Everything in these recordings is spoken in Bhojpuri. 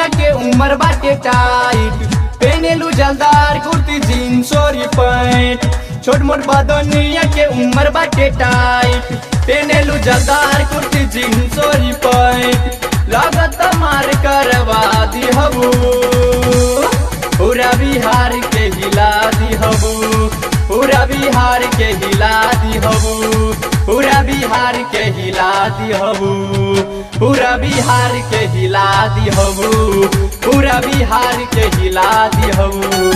के उम्र बाटे टाइट पेनेलू जलदार कुर्ती जीन्स और पैंट छोट मोट बदनिया के उम्र बाटे टाइट पेनेलू जलदार कुर्ती जीन्स और पैंट लागत मार करवा दिहबू पूरा बिहार के हिला दिहबू पूरा बिहार के हिला दिहबू पूरा बिहार के हिला दिहबू पूरा बिहार के हिला दिहबू पूरा बिहार के हिला दिहबू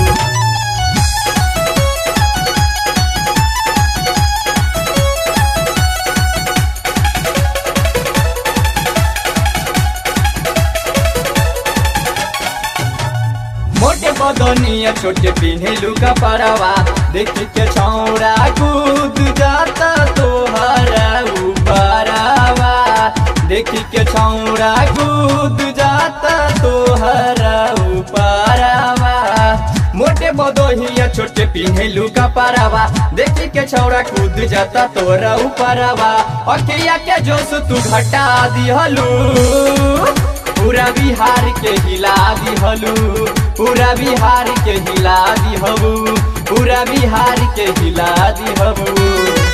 मोटे बदनिया छोटे पिन्हेलू का परवा देख के छौड़ा कूद जाता तोहरा ऊपरवा देख के छौड़ा कूद जाता तोहरा ऊपरवा मोटे बदहिया छोटे पिन्हेलू का परवा देख के छौड़ा कूद जाता तोहरा ऊपरवा अखिया के जोश तू घटा दिहलू पूरा बिहार के हिला दिहलू पूरा बिहार के हिला दिहबू पूरा बिहार के हिला दिहबू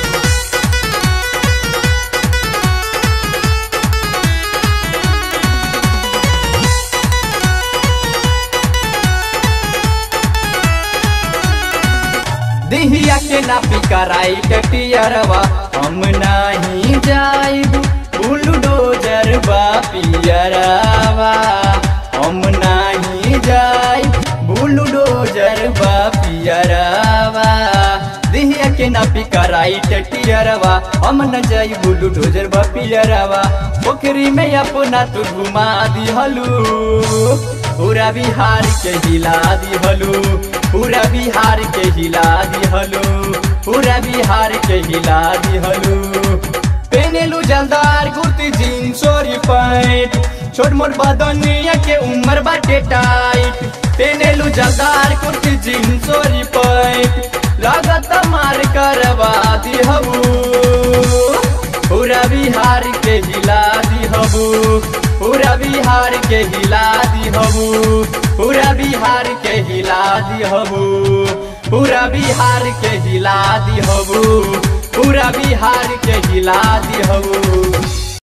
दिहिया के नापी कराई कटियरवा हम नहीं जाइबू बुलडोजर बा पियरवा हम नहीं जाई बुलडोजर बा पियरवा दिहिया के नापी कराई टटियरवा हम न जाई बुलडोजर बा पियरवा पोखरी में अपना तू घुमा दिहलू पूरा बिहार के हिला दिहलू पूरा बिहार के हिला दिहलू पूरा बिहार के हिला दिहलू पेनेलू जलदार कुर्ती जीन्स और पैंट छोट मोट बदनिया के उम्र बाटे टाइट पेनेलू जलदार कुर्ती जीन्स और पैंट लागत मार करवा दिहबू पूरा बिहार के हिला दिहबू पूरा बिहार के हिला दिहबू पूरा बिहार के हिला दिहबू पूरा बिहार के हिला दिहबू पूरा बिहार के हिला दिहबू